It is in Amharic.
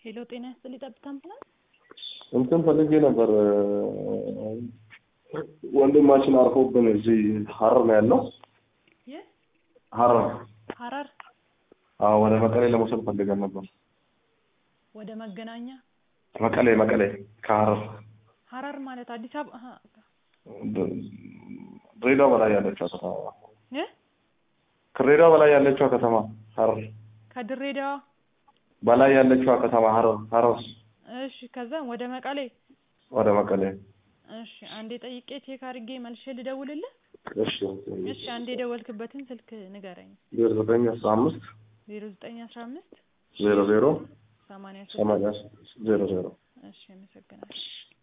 ሄሎ ጤና ይስጥልኝ ጠብታ አምቡላንስ እንትን ፈልጌ ነበር። ወንድማችን አርፎብን እዚህ ሀረር ነው ያለው። የት ሀረር ሀረር አዎ፣ ወደ መቀሌ ለመውሰድ ፈልገን ነበር። ወደ መገናኛ መቀሌ መቀሌ ከሀረር ሀረር ማለት አዲስ አበባ አሀ፣ ድሬዳዋ በላይ ያለችው ከተማ እ ከድሬዳዋ በላይ ያለችው ከተማ ሀረር ከድሬዳዋ በላይ ያለችው ከተማ ሀረር ሀረር እሺ ከዛ ወደ መቀሌ ወደ መቀሌ እሺ አንዴ ጠይቄ ቼክ አድርጌ መልሼ ልደውልልህ እሺ እሺ አንዴ የደወልክበትን ስልክ ንገረኝ ዜሮ ዘጠኝ አስራ አምስት ዜሮ ዘጠኝ አስራ አምስት ዜሮ ዜሮ ሰማንያ ሶስት ሰማንያ ዜሮ ዜሮ እሺ አመሰግናለሁ